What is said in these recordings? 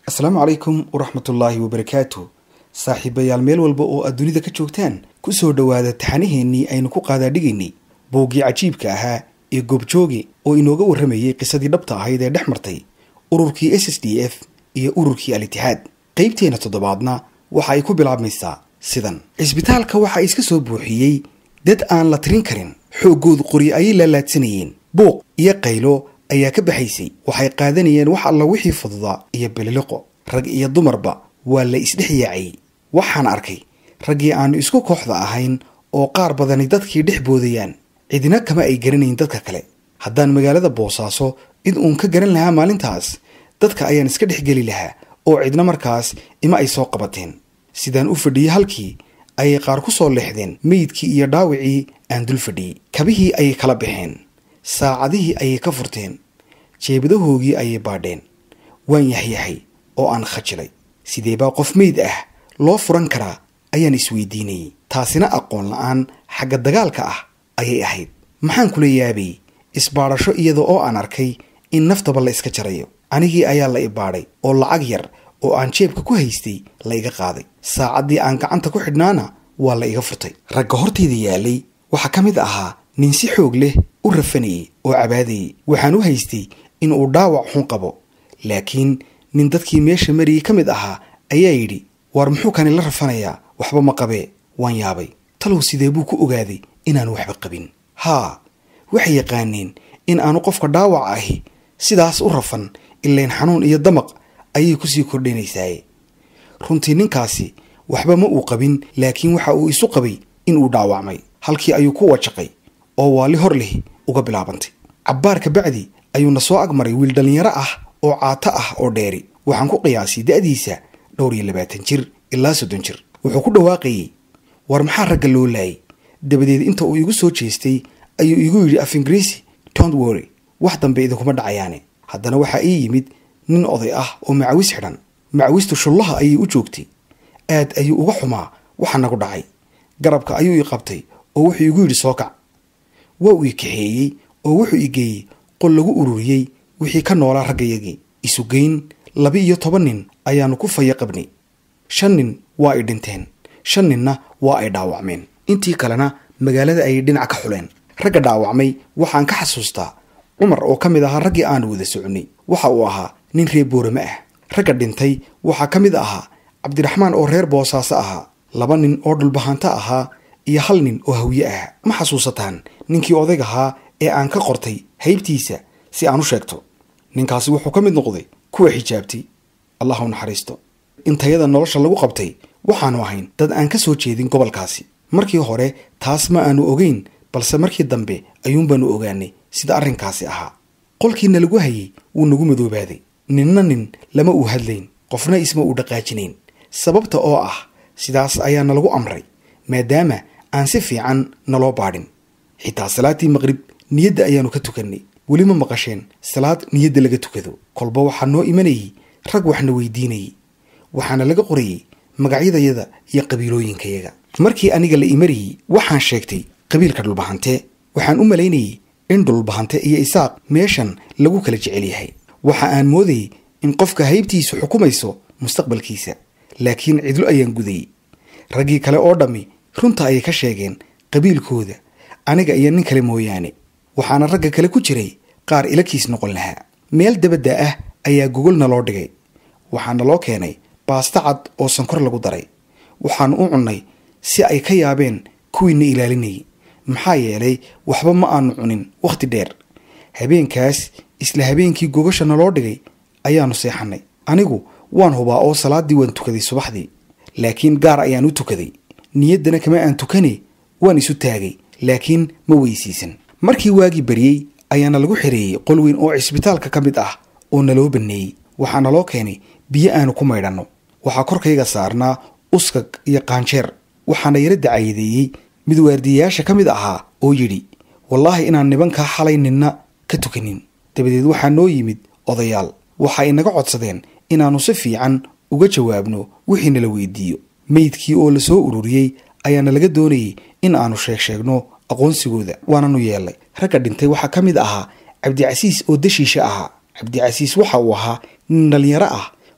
asalaamu calaykum waraxmatullaahi wabarakaatu saaxiibayaal meel walba oo aad dunida ka joogtaan ku soo dhowaada taxanaheennii aynu ku qaadaadhigaynay bowgii cajiibka ahaa ee goobjooge oo inooga warramayay qisadii dhabta ahayd ee dhex martay ururkii s s d f iyo ururkii al-itixaad qaybteenna toddobaadna waxa ay ku bilaabmaysaa sidan cisbitaalka waxaa iska soo buuxiyey dad aan la tirin karin xooggoodu qori ayay laalaadsanayeen buuq iyo qaylo ayaa ka baxaysay waxay qaadanayeen wax alla wixii fududaa iyo bililiqo rag iyo dumarba waa la isdhex yaacayey waxaan arkay raggii aanu isku kooxda ahayn oo qaar badani dadkii dhex boodayaan cidina kama ay garanayn dadka kale haddaan magaalada boosaaso cid uun ka garan lahaa maalintaas dadka ayaan iska dhex geli lahaa oo cidna markaas ima ay soo qabateen sidaan u fadhiyey halkii ayay qaar ku soo leexdeen meydkii iyo dhaawicii aan dul fadhiyey kabihii ayay kala baxeen saacadihii ayay ka furteen jeebadahoogii ayay baadheen waan yaxyahay oo aan khajilay sidee baa qof meyd ah loo furan karaa ayaan isweydiinayey taasina aqoon la-aan xagga dagaalka ah ayay ahayd maxaan kula yaabayy isbaadhasho iyada oo aan arkay in naftaba la iska jarayo anigii ayaa la ibaadhay oo lacag yar oo aan jeebka ku haystay la iga qaaday saacaddii aan gacanta ku xidhnaana waa la iga furtay ragga hortayda yaalay waxaa ka mid ahaa nin si xoog leh u rafanayay oo cabaadayay waxaan u haystay in uu dhaawac xun qabo laakiin nin dadkii meesha mariyey ka mid ahaa ayaa yidhi waar muxuu kani la rafanayaa waxba ma qabee waan yaabay talow sidee buu ku ogaaday inaanu waxba qabin haa waxay yaqaaneen in aanu qofka dhaawac ahi sidaas u rafan ilayn xanuun iyo damaq ayay kusii kordhinaysaaye runtii ninkaasi waxba ma uu qabin laakiin waxa uu isu qabay in uu dhaawacmay halkii ayuu ku wajaqay oo waali hor leh uga bilaabantay cabbaar kabacdi ayuuna soo agmaray wiil dhallinyaro ah oo caato ah oo dheeri waxaan ku qiyaasay da'diisa dhowr iyo labaatan jir ilaa soddon jir wuxuu ku dhawaaqayey war maxaa ragga loo laayay dabadeed inta uu igu soo jeestay ayuu igu yidhi af ingiriisi tont wory wax dambe idinkuma dhacayaane haddana waxaa ii yimid nin oday ah oo macawis xidhan macawistu shullaha ayay u joogtay aad ayuu uga xumaa waxa nagu dhacay garabka ayuu ii qabtay oo wuxuu igu yidhi soo kac waa uu i kaxeeyey oo wuxuu i geeyey qol lagu ururiyey wixii ka noolaa raggayagii isugeyn laba iyo toban nin ayaannu ku faya qabnay shan nin waa ay dhinteen shan ninna waa ay dhaawacmeen intii kalena magaalada ayay dhinac ka xuleen ragga dhaawacmay waxaan ka xasuustaa cumar oo ka mid ahaa raggii aanu wada soconnay waxa uu ahaa nin reer boorame ah ragga dhintay waxaa ka mid ahaa cabdiraxmaan oo reer boosaaso ahaa laba nin oo dhulbahanto ahaa iyo hal nin oo hawye ah ma xasuusataan ninkii odayg ahaa ee aan ka qortay haybtiisa si aan u sheegto ninkaasi wuxuu ka mid noqday kuwa xijaabtay allah u naxariisto intayada nolosha lagu qabtay waxaanu ahayn dad aan ka soo jeedin gobolkaasi markii hore taas ma aanu ogeyn balse markii dambe ayuunbaanu ogaanay sida arrinkaasi ahaa qolkiina lagu hayay wuu nagu madoobaaday ninna nin lama uu hadlayn qofna isma uu dhaqaajinayn sababta oo ah sidaas ayaana lagu amray maadaama aan si fiican naloo baadhin xitaa salaaddii maqrib niyadda ayaanu ka tukannay weli ma maqasheen salaad niyadda laga tukado kolba waxaa noo imanayay rag waxna weydiinayay waxaana laga qorayey magacyadayada iyo qabiilooyinkayaga markii aniga la imarayey waxaan sheegtay qabiilka dhulbahante waxaan u malaynayey in dhulbahante iyo isaaq meeshan lagu kala jecel yahay waxa aan moodayey in qofka haybtiisu xukumayso mustaqbalkiisa laakiin cidlo ayaan gudayey raggii kale oo dhammi runta ayay ka sheegeen qabiilkooda aniga iyo nin kale mooyaane waxaana ragga kale ku jiray qaar ilakiis noqon lahaa meel dabadda ah ayaa gogolna loo dhigay waxaana loo keenay baasto cad oo sankor lagu daray waxaanu u cunnay si ay ka yaabeen kuwiina ilaalinayay maxaa yeelay waxba ma aanu cunin wakhti dheer habeenkaas isla habeenkii gogasha naloo dhigay ayaanu seexannay anigu waan hubaa oo salaaddii waan tukaday subaxdii laakiin gaar ayaan u tukaday niyaddana kama aan tukane waan isu taagay laakiin ma weysiisan markii waagii baryey ayaana lagu xereeyey qol weyn oo cisbitaalka ka mid ah oo naloo banneeyey waxaa naloo keenay biyo aanu ku maydhanno waxaa korkayga saarnaa uskag iyo qaanjeer waxaana yara dacayadeeyey mid waardiyayaasha ka mid ahaa oo yidhi wallaahi inaan nibankaa xalay ninna ka tukanin dabadeed waxaa noo yimid odayaal waxa inaga codsadeen inaannu si fiican uga jawaabno wixii nala weydiiyo meydkii oo la soo ururiyey ayaana laga doonayay in aanu sheeg sheegno aqoonsigooda waananu yeelnay ragga dhintay waxaa ka mid ahaa cabdicasiis oo dashiisha ahaa cabdicasiis waxa uu ahaa nin dhallinyaro ah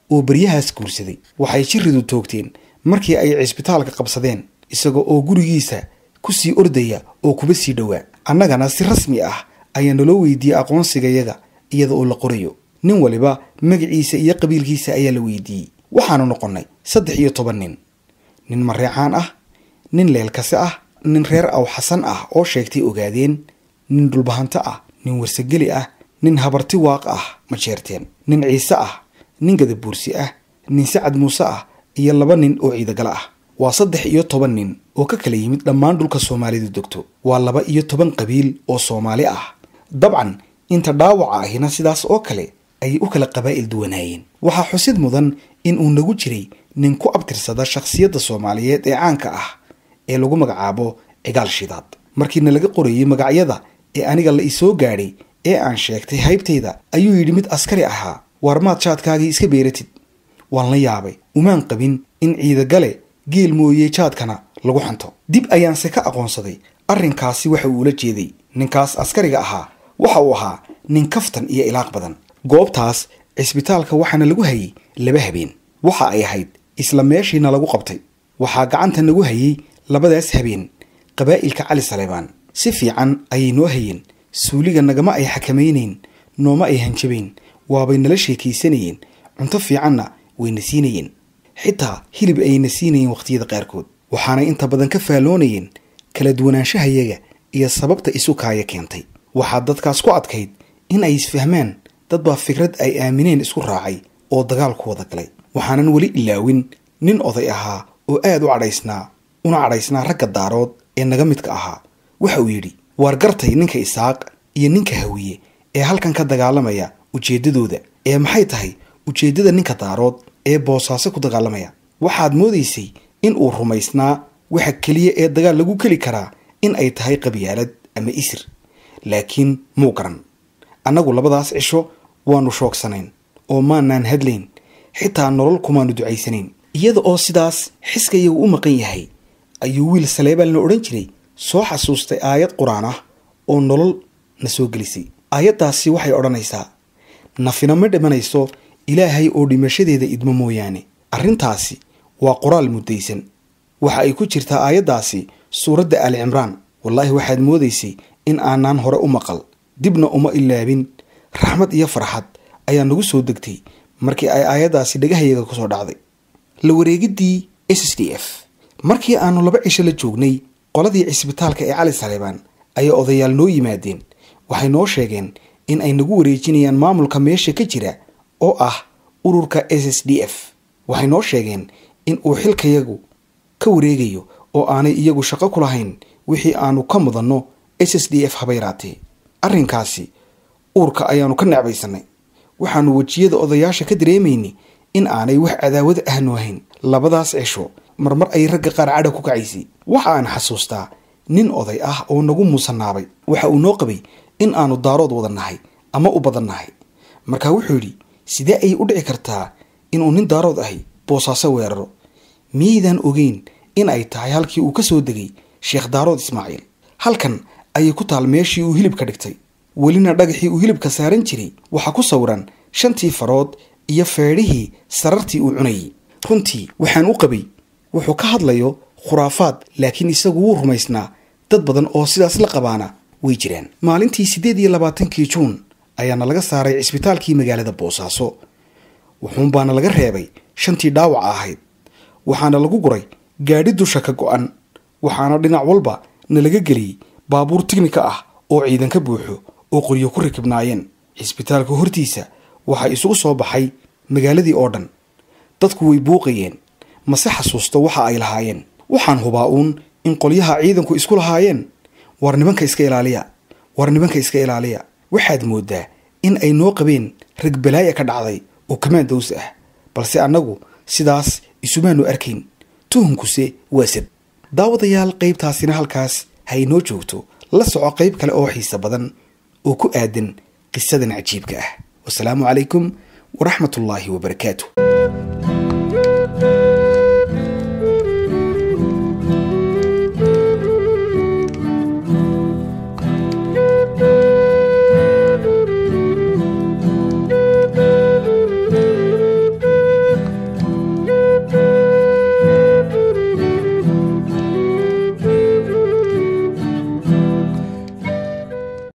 oo beryahaas guursaday waxay jiridu toogteen markii ay cisbitaalka qabsadeen isaga oo gurigiisa ku sii ordaya oo kuba sii dhowaa annagana si rasmi ah ayaa naloo weydiiyey aqoonsigayaga iyada oo la qorayo nin waliba magaciisa iyo qabiilkiisa ayaa la weydiiyey waxaanu noqonnay saddex iyo toban nin nin mareecaan ah nin leelkase ah nin reer aw xasan ah oo sheegtay ogaadeen nin dhulbahanto ah nin warsageli ah nin habarti waaq ah ma jeerteen nin ciise ah nin gadabuursi ah nin sacad muuse ah iyo laba nin oo ciidagala ah waa saddex iyo toban nin oo ka kala yimid dhammaan dhulka soomaalidu degto waa laba iyo toban qabiil oo soomaali ah dabcan inta dhaawaca ahina sidaas oo kale ayay u kala qabaa'il duwanaayeen waxaa xusid mudan in uu nagu jiray nin ku abtirsada shakhsiyadda soomaaliyeed ee caanka ah ee lagu magacaabo cigaal shidaad markiina laga qorayey magacyada ee aniga la isoo gaadhay ee aan sheegtay haybtayda ayuu yidhi mid askari ahaa waar maad jaadkaagii iska beeratid waan la yaabay umaan qabin in ciidagale geel mooye jaadkana lagu xanto dib ayaanse ka aqoonsaday arrinkaasi waxa uu ula jeeday ninkaas askariga ahaa waxa uu ahaa nin kaftan iyo ilaaq badan goobtaas cisbitaalka waxaana lagu hayay laba habeen waxa ay ahayd isla meeshiina lagu qabtay waxaa gacanta nagu hayay labadaas habeen qabaa'ilka cali saleebaan si fiican ayay noo hayeen suuliga nagama ay xakamaynayn nooma ay hanjabayn waabay nala sheekaysanayeen cunto fiicanna wayna siinayeen xitaa hilib ayna siinayeen wakhtiyada qaarkood waxaanay inta badan ka faalloonayeen kala duwanaanshahayaga iyo sababta isu kaaya keentay waxaa dadkaas ku adkayd in ay isfahmaan dad baa fikrad ay aamineen isku raacay oo dagaal ku wada galay waxaanan weli ilaawin nin oday ahaa oo aad u cadhaysnaa una cadhaysnaa ragga daarood ee naga midka ahaa waxa uu yidhi waar gartay ninka isaaq iyo ninka hawiye ee halkan ka dagaalamaya ujeeddadooda ee maxay tahay ujeeddada ninka daarood ee boosaaso ku dagaalamaya waxaad moodaysay in uu rumaysnaa waxa keliya ee dagaal lagu keli karaa in ay tahay qabyaalad ama isir laakiin muu garan annagu labadaas cisho waannu shoogsanayn oo maanaan hadlayn xitaa nolol kumaannu ducaysanayn iyada oo sidaas xiskayagu u maqan yahay ayuu wiil saleebaan la odhan jiray soo xasuustay aayad qur-aan ah oo nolol na soo gelisay aayaddaasi waxay odhanaysaa nafina ma dhimanayso ilaahay oo dhimashadeeda idmo mooyaane arrintaasi waa qoraal muddaysan waxa ay ku jirtaa aayaddaasi suuradda ali cimraan wallaahi waxaad moodaysay in aanaan hore u maqal dibna uma ilaabin raxmad iyo farxad ayaa nagu soo degtay markii ay aayaddaasi dhagahayaga ku soo dhacday la wareegiddii s s d f markii aannu laba cisho la joognay qoladii cisbitaalka ee cali saleebaan ayaa odayaal noo yimaadeen waxay noo sheegeen in ay nagu wareejinayaan maamulka meesha ka jira oo ah ururka s s d f waxay noo sheegeen in uu xilkayagu ka wareegayo oo aanay iyagu shaqo ku lahayn wixii aanu ka mudanno s s d f haba yaraatee arrinkaasi uurka ayaannu ka necbaysanay waxaannu wejiyada odayaasha ka dareemaynay in aanay wax cadaawad ahnu ahayn labadaas cisho marmar ay ragga qaar cadha ku kacaysay waxa aan xasuustaa nin oday ah oo nagu muusanaabay waxa uu noo qabay in aanu daarood wada nahay ama u badan nahay markaa wuxuu yidhi sidee ayay u dhici kartaa inuu nin daarood ahay boosaaso weeraro miyaydaan ogeyn in ay tahay halkii uu ka soo degay sheekh daarood ismaaciil halkan ayay ku taal meeshii uu hilibka dhigtay welina dhagaxii uu hilibka saaran jiray waxaa ku sawiran shantii farood iyo feedhihii sarartii uu cunayay runtii waxaan u qabay wuxuu ka hadlayo khuraafaad laakiin isagu wuu rumaysnaa dad badan oo sidaas la qabaana way jiraan maalintii siddeed iyo labaatankii juun ayaana laga saaray cisbitaalkii magaalada boosaaso wuxuunbaana laga reebay shantii dhaawaca ahayd waxaana lagu guray gaadhi dusha ka go-an waxaana dhinac walba na laga geliyey baabuur tignika ah oo ciidan ka buuxo oo qoryo ku rakibnaayeen cisbitaalka hortiisa waxaa isugu soo baxay magaaladii oo dhan dadku way buuqayeen mase xasuusto waxa ay lahaayeen waxaan hubaa uun in qolyaha ciidanku isku lahaayeen war nimanka iska ilaaliya war nimanka iska ilaaliya waxaad mooddaa in ay noo qabeen rag balaaya ka dhacday oo kamaan daws ah balse annagu sidaas isumaanu arkayn tuhunkuse waa sad daawadayaal qaybtaasina halkaas ha inoo joogto la soco qayb kale oo xiise badan oo ku aadan qisadan cajiibka ah wasalaamu calaykum waraxmatullaahi wabarakaatu